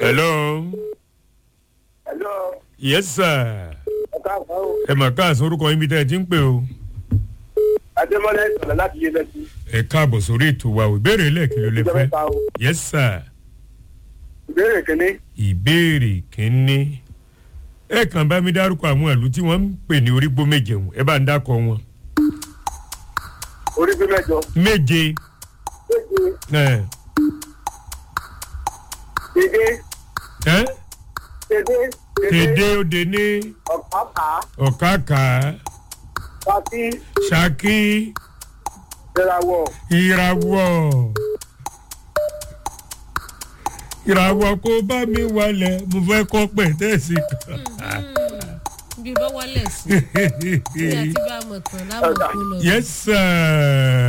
hello. Hello. yes sir. Ẹ káàbọ̀ o. ẹ mà káàsán orúkọ yín bí tẹ́ ẹ ti ń pè o. Adémọ́lá ìsọ̀rọ̀ láti yé lẹ́sí. ẹ káàbọ̀ sórí ètò wa o ìbéèrè lẹ́ẹ̀kì ló lè Ìjọba fẹ́. ìta o. yes sir. Ìbéèrè kìíní. ìbéèrè kínní. ẹ kàn bá mi dárúkọ àwọn ìlú tí wọ́n ń pè ní orígbó méje wọn ẹ bá ń dákọ wọn. Orí gbé mẹ́jọ. méje. Méje. ẹ Dédé. ẹ Dédé. tèdè òde ní Ọ̀pápá. ọ̀kàkà Pàtí. ṣákí Ìràwọ̀. ìràwọ̀ ìràwọ̀ kó bá mi wálẹ̀ mo fẹ́ kọ́ pẹ̀tẹ́sì kan. bí bá wálẹ̀ sí i àti bá a mọ̀ tán láwọn kó lọ. yes sir.